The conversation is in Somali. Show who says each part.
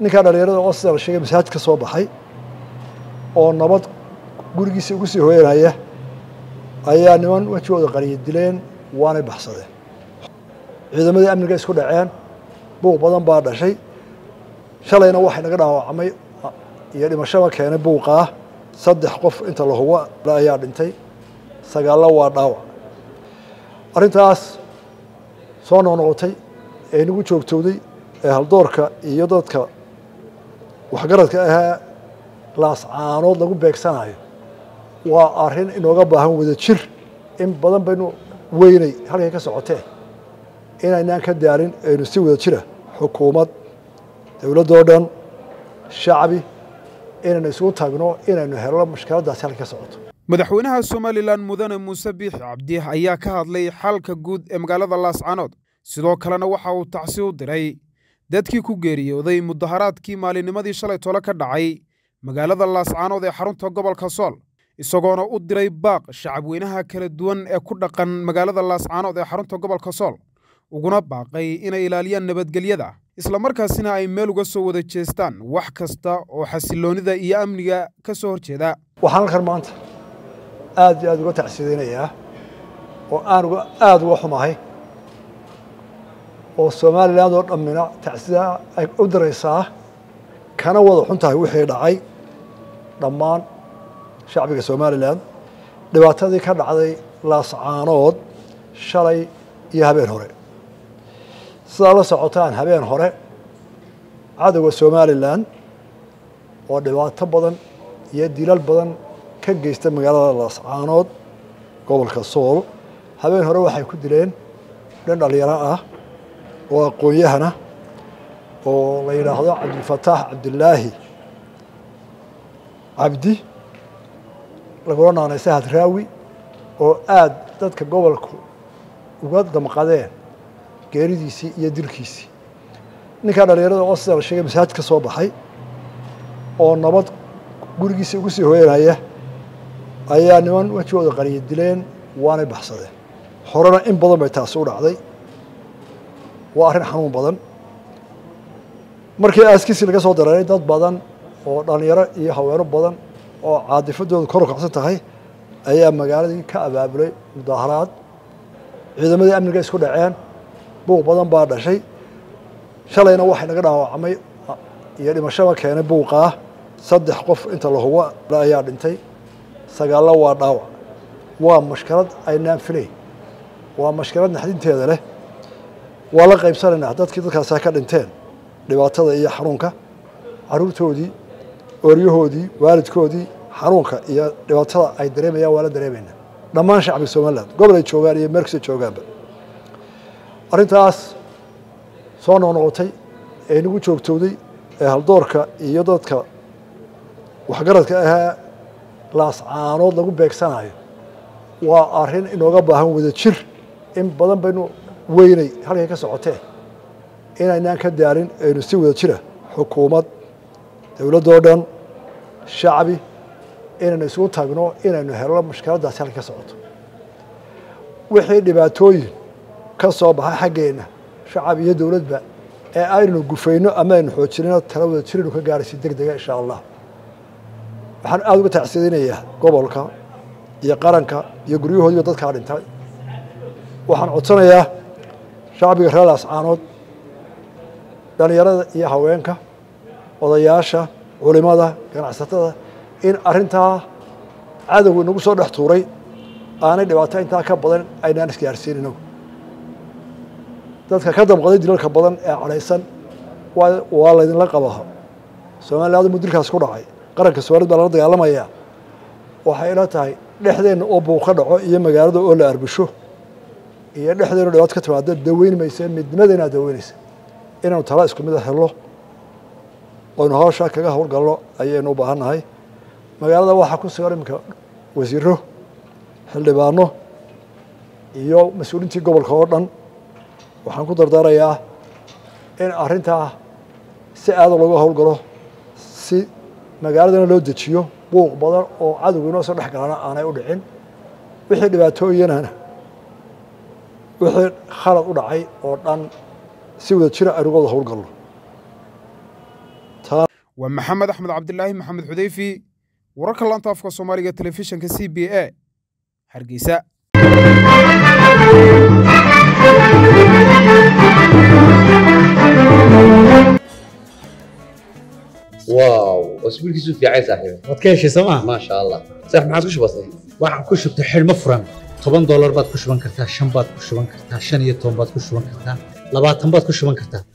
Speaker 1: ninkaa dhalinyarada oo sida la sheegay masaajid ka soo baxay oo nabad gurigiisa ugu sii hooyanaya ayaa niman wejigooda qariya dileen waanay baxsadeen ciidamadii amniga isku dhaceen buuq badan baa dhashay shalayna waxay naga dhaawacmay iyo dhimashaba keenay buuqaa saddex qof inta la hubo ayaa dhintay sagaallo waa dhaawac arrintaas soo noqnoqotay ee nagu joogtowday ee haldoorka iyo dadka waxgaradka ahee laascaanood lagu beegsanayo waa arrin inooga baahan wada jir in badan baynu weynay halkay ka socotee inaynaan ka daalin aynu si wada jira xukuumad dowladdoo dhan shacbi inaynu isugu tagno inaynu helno mushkiladdaasi halkay ka socoto
Speaker 2: madaxweynaha somalilan mudane muuse biixi cabdi ayaa ka hadlay xalka guud ee magaalada laascaanood sidoo kalena waxa uu tacsi u diray dadkii ku geeriyooday mudaharaadkii maalinnimadii shalay tole ka dhacay magaalada laascaanood ee xarunta gobolka sool isagoona u diray baaq shacabweynaha kala duwan ee ku dhaqan magaalada laascaanood ee xarunta gobolka sool uguna baaqay inay ilaaliyaan nabadgelyada islamarkaasina ay meel uga soo wada jeestaan wax kasta oo xasiloonnida iyo amniga ka soo horjeeda
Speaker 1: waxaan halkan maanta aad iyo aad uga tacsidaynayaa oo aan uga aada uga xumahay oo somaliland oo dhammina tacsida ay u diraysaa kana wada xun tahay wixii dhacay dhammaan shacbiga somalilan dhibaatadii ka dhacday laascaanood shalay iyo habeen hore sidaa la socotaan habeen hore cadowga somalilan oo dhibaato badan iyo dilal badan ka geysta magaalada laascaanood gobolka sool habeen hore waxay ku dileen dhan dhalinyaro ah oo aqoon-yahana oo la yidhaahdo cabdilfataax cabdilaahi cabdi lagula naanay sahad raawi oo aada dadka gobolku uga damqadeen geeridiisii iyo dilkiisii ninkaa dhalinyarada oo sida la sheegay masaajid ka soo baxay oo nabad gurigiisa ugu sii hooyanaya ayaa niman wejigooda qariya dileen waanay baxsadeen horena in badan bay taasi u dhacday waa arrin xanuun badan markii aaskiisii laga soo dareeray dad badan oo dhalinyaro iyo haweeno badan oo caadifadooda kor u kacsan tahay ayaa magaaladii ka abaabulay mudaaharaad ciidamadii amniga isku dhaceen buuq badan baa dhashay shalayna waxay naga dhaawacmay iyo dhimashaba keenay buuqaa saddex qof inta la hubo ayaa dhintay sagaallo waa dhaawac waa mashkalad aynaan filayn waa mashkalad naxdinteeda leh waa la qaybsanaynaa dadkii dadkaasa ka dhinteen dhibaatada iyo xanuunka caruurtoodii ooryahoodii waalidkoodii xanuunka iyo dhibaatada ay dareemayaan waa la dareemaynaa dhammaan shacbiga somaliland gobol ay joogaan iyo meel kasta joogaanba arrintaas soo noqnoqotay ee nagu joogtowday ee haldoorka iyo dadka waxgaradka ahee laascaanood lagu beegsanayo waa arrin inooga baahan wada jir in badan baynu weynay halkay ka socotee inaynaan ka daalin aynu si wada jira xukuumad dowladdoo dhan shacbi inaynu isugu tagno inaynu helno mushkiladdaasi halkay ka socoto wixii dhibaatooyin ka soo baxa xaggeenna shacab iyo dowladba ee aynu gufayno ama aynu xoojinino tala wada jirinu ka gaaraysi deg dega insha allah waxaan aada uga tacsidaynayaa gobolka iyo qaranka iyo guryahoodiiba dadkaa dhintay waxaan codsanayaa shacbiga reer laascaanood dhalinyarada iyo haweenka odayaasha culimada ganacsatada in arrintaa cadowga inagu soo dhex tuuray aanay dhibaato intaa ka badan aynaan isgaarsiin inagu dadka ka damqaday dilalka badan ee cadhaysan waa laydinla qabaa somaliland mu dilkaas ku dhacay qaranka soomaalid baa lala dagaalamaya waxay ila tahay dhexdeenna oo buuq ka dhaco iyo magaalada oo la arbusho iyo dhexdeenu dhibaato ka timaado daweyn maysa midnimadeena daweynaysa inaanu tala isku mid a helno oynu hawshaa kaga howlgalno ayaynu u baahan nahay magaalada waxaa ku sugan iminka wasiiro xildhibaano iyo mas-uuliintii gobolka oo dhan waxaan ku dardaarayaa in arrintaa si aada looga howlgalo si magaaladana loo dejiyo buuq badan oo cadowga inoo soo dhex galana aanay u dhicin wixii dhibaatooyinana wixii khalad u dhacay oo dhan si wada jira aynu uga wada howlgalno
Speaker 2: waa maxamed axmed cabdilaahi maxamed xudeyfi wararka laanta afka soomaaliga telefishinka c b a hargeysa
Speaker 3: واو اسبوع كيسو في عايز صاحبي
Speaker 4: waad ka heshay sooma
Speaker 3: ما شاء الله صح ما عادش بسيط
Speaker 4: waxaan ku shubtay xidhmo furan toban doolar baad ku shuban kartaa shan baad ku shuban kartaa shan iyo toban baad ku shuban kartaa labaatan baad ku shuban kartaa